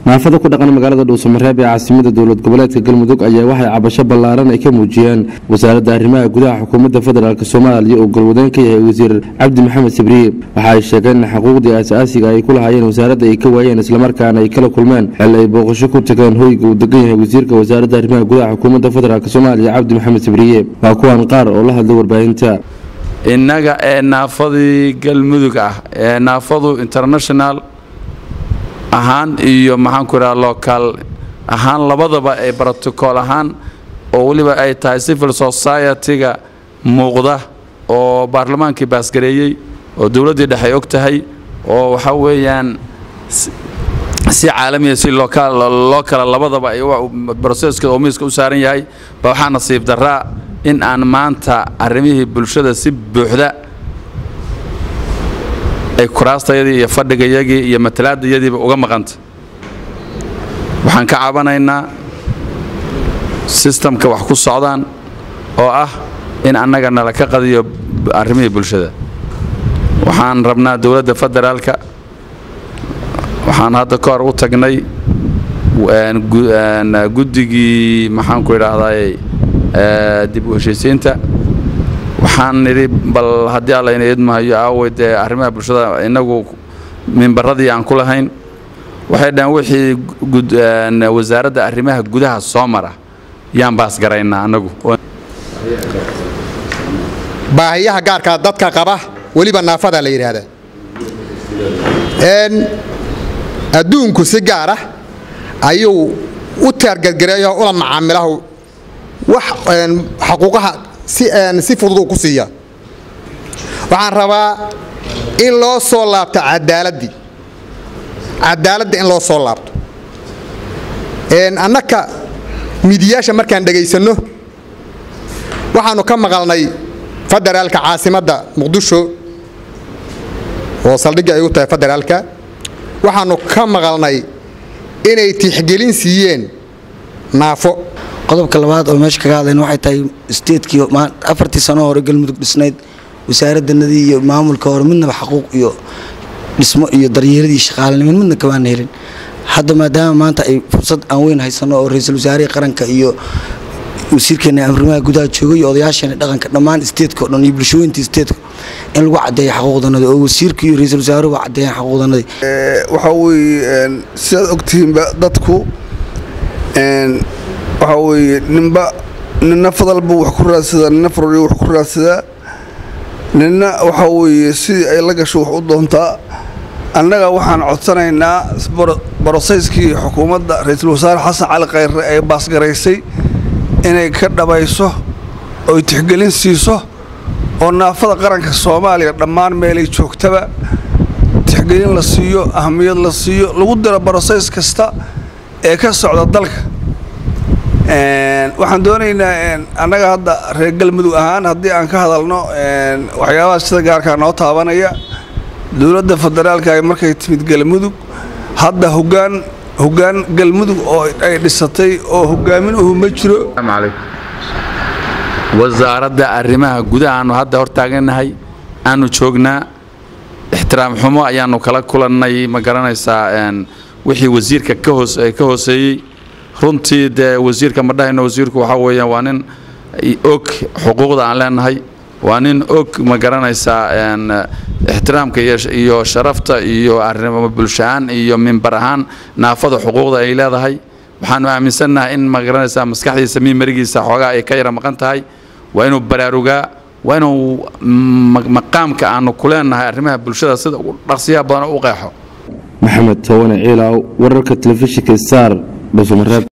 naafada ku dhaqan magaalada dhuusamareeb ee caasimada dowlad goboleedka galmudug ayaa waxay cabasho ballaaran ay ka muujiyeen wasaaradda arrimaha gudaha xukuumadda federaalk soomaaliya oo galwadeen ka yahay wasiir cabdi maxamed sibriye waxa ay sheegeen in xuquuqdii aasaasiga ay ku lahaayeen wasaaradda ay ka waayeen islamarkaana ay kala kulmeen xil ay booqasho ku tageen hoyga uu degan yahay wasiirka wasaaradda arrimaha gudaha xukuumadda federaalk soomaaliya cabdi maxamed sibriye waa kuwan qaar oo la hadlay warbaahinta innaga ee naafadii galmudug ah ee naafadu international ahaan iyo maxaanku idhaha local ahaan labadaba ee brotocool ahaan oo weliba ay tahay civil society-ga muuqda oo baarlamaankii baasgareeyey oo dowladdii dhexe ay og tahay oo waxa weeyaan si caalamiya si loo kala labadaba ay broseskeeda oo miiska u saaran yahay ba waxaa nasiib daraa in aan maanta arrimihii bulshada si buuxda ay kuraastayadii iyo fadhigayagii iyo matalaadayadiiba uga maqanta waxaan ka cabanaynaa sistamka wax ku socdaan oo ah in annaga nala ka qadiyo arrimihii bulshada waxaan rabnaa dowladda federaalka waxaan hadda ka hor u tagnay guddigii maxaanku idhaahday dib u heshiisiinta waxaan nidhi bal haddii allayna idmahayo aawey dee arrimaha bulshada innagu mimbaradii aan ku lahayn waxay dhaheen wixii wasaaradda arrimaha gudaha soo mara yaan baasgaraynaa annagu baahiyaha gaarkaa dadka qaba weliba naafada la yidhaahdaa adduunku si gaar ah ayuu u taargadgareeyo ula macaamilahu wax xaquuqaha si fudud uu ku siiya waxaan rabaa in loo soo laabto cadaaladii cadaaladda in loo soo laabto annaka midiyaasha markaan dhegaysanno waxaannu ka maqalnay federaalka caasimadda muqdisho oo saldhigga ay u tahay federaalka waxaannu ka maqalnay inay tixgelin siiyeen naafo qodobka labaad oo meesha kaga hadlayna waxay tahay steedkii afartii sano hore galmudug dhisnayd wasaaraddanadii iyo maamulka hore midnaba xaquuq iyo dhismo iyo daryeeladii shaqaalanimin midna kamaana helin hadda maadaama maanta ay fursad aan weyn haysano oo ra-iisul wasaarihii qaranka iyo wasiirkeena amrimaha gudaha joogay iyo odayaasheena dhaqanka dhammaan steedka o dhan iyo bulshooyintii steedka in lagu caddeeya xaquuqdanadii oo wasiirka iyo ra-iisul wasaaruhu caddeeyaan xaquuqdanadii waxaa weeye sidaad ogtihiinba dadku waxaa weeye ninba nina fadalbu wax ku raadsadaa nina faroriyo wax ku raadsadaa nina waxaa weeye sidii ay la gasho wax u doontaa annaga waxaan codsanaynaa borosayskii xukuumadda ra-iisul wasaare xasan cali khayre ee baasgaraysay inay ka dhabayso oy tixgelin siiso oo naafada qaranka soomaaliya dhammaan meelay joogtaba tixgelin la siiyo ahamiyad la siiyo lagu diro borosays kasta ee ka socda dalka waxaan doonaynaa annaga hadda reer galmudug ahaan haddii aan ka hadalno waxyaabaha sida gaarkaa noo taabanaya dowladda federaalka ay markay timid galmudug hadda hogaan hoggaan galmudug oo ay dhisatay oo hogaamin uhu ma jiro wasaaradda arrimaha gudaha aanu hadda hortaagannahay aanu joognaa ixtiraam xumo ayaannu kala kulannay ma garanaysaa wixii wasiirka ka hooseeyey runtii dee wasiirka ma dhahayno wasiirku waxaa weeyaan waa nin og xuquuqda aan leenahay waa nin og ma garanaysaa ixtiraamka iyo sharafta iyo arrimo bulsho-aan iyo mimbar ahaan naafada xuquuqda ay leedahay waxaanu aaminsannahay in ma garanaysaa maskaxdiisa miimarigiisa xoogaa ay ka yara maqan tahay waa inuu baraarugaa waa inuu maqaamka aanu ku leenahay arrimaha bulshada sida ugu dhaqsiyaha badan u qeexo maxamed towane ciilaaw wararka telefishinka star dhuusamareeb